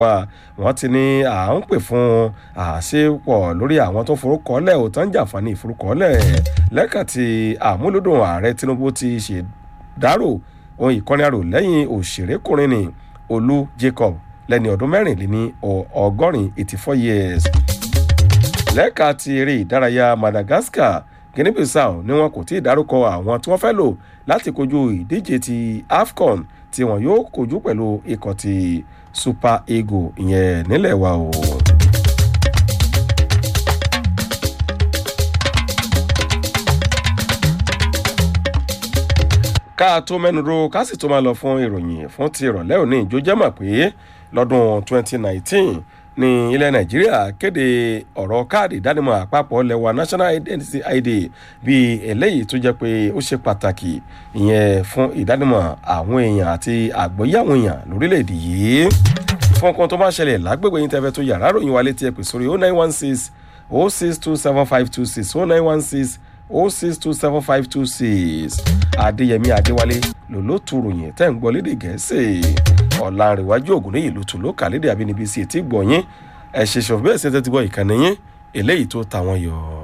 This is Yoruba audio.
wa wọ́n ti ní à ń pè fún àṣepọ̀ lórí àwọn tó forúkọọ́lẹ̀ ò tán jàǹfààní ìforúkọọ́lẹ̀ lẹ́ka tí àmúlòdùn ààrẹ tinubu ti ṣèdárò ohun ìkọ́ni àrò lẹ́yìn òṣèrékùnrin ni olú jacob lẹ́ni ọdún mẹ́rìnléní ọgọ́rin eighty four years lẹ́ka ti eré ìdárayá madagascar guinea bissau ni wọn kò tí ì dárúkọ àwọn tí wọ́n fẹ́ lò láti kojú ìdíje ti afcon tí wọn yóò kojú pẹ̀lú ikọ̀ ti super eagle ìyẹn nílẹ̀ wa o. ká tó mẹ́nu ro ká sì tó máa lọ fún ìròyìn fún ti ìrọ̀lẹ́ òní ìjó jẹ́ mọ̀ pé lọ́dún 2019 ní ilẹ̀ nàìjíríà kéde ọ̀rọ̀ káàdì ìdánimọ̀ àpapọ̀ lẹ́wà national identity id bíi eléyìí tó jẹ́ pé ó ṣe pàtàkì ìyẹn fún ìdánimọ̀ àwọn èèyàn àti àgbọ́yé àwọn èèyàn lórílẹ̀‐èdè yìí fún nǹkan tó bá ṣẹlẹ̀ lágbègbè yín tẹ́fẹ́ tó yàrá ròyìn wa létí ẹ pè sórí 0916 0627526 0916 0627526 adéyẹmí adéwálé lòlótú ròyìn tẹ́ ń gbọ́ lédè gẹ̀ẹ́sì ọ̀làǹrẹ̀wájú ògùn níyì ló tún ló kà lédè àbínibí sí etí gbọ̀nyìn ẹ̀ ṣe ṣọ̀fù bẹ́ẹ̀ sí ẹ tẹ́tí gbọ́ ìkànnì yín eléyìí tó ta wọn yọ.